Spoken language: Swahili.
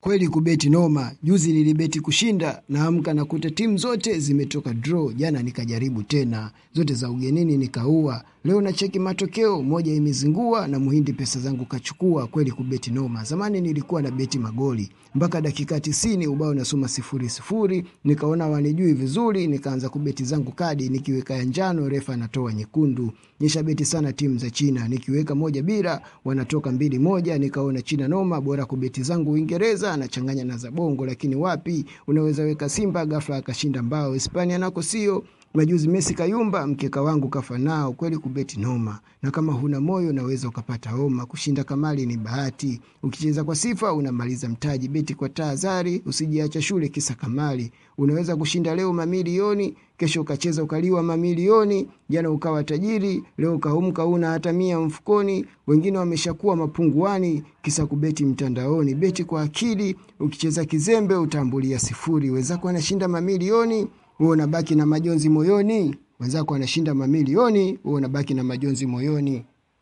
Kweli kubeti noma. Juzi nilibeti kushinda, naamka nakuta timu zote zimetoka draw. Jana nikajaribu tena, zote za ugenini nikaua. Leo na cheki matokeo, moja imezingua na muhindi pesa zangu kachukua. Kweli kubeti noma. Zamani nilikuwa na beti magoli mpaka dakika tisini, ubao nasoma sifuri sifuri, nikaona wanijui vizuri, nikaanza kubeti zangu kadi, nikiweka ya njano refa anatoa nyekundu. Nishabeti sana timu za China, nikiweka moja bila wanatoka mbili moja, nikaona China noma, bora kubeti zangu Uingereza anachanganya na za bongo, lakini wapi, unaweza weka Simba ghafla akashinda mbao. Hispania nako sio majuzi Messi kayumba, mkeka wangu kafa nao. Kweli kubeti noma, na kama huna moyo unaweza ukapata homa. Kushinda kamali ni bahati, ukicheza kwa sifa unamaliza mtaji. Beti kwa tahadhari, usijiacha shule kisa kamali. Unaweza kushinda leo mamilioni, kesho ukacheza ukaliwa mamilioni. Jana ukawa tajiri, leo ukaumka una hata mia mfukoni. Wengine wameshakuwa mapunguani, kisa kubeti mtandaoni. Beti kwa akili, ukicheza kizembe utambulia sifuri. Wenzako wanashinda mamilioni wewe unabaki na majonzi moyoni. Wenzako wanashinda mamilioni, wewe unabaki na majonzi moyoni.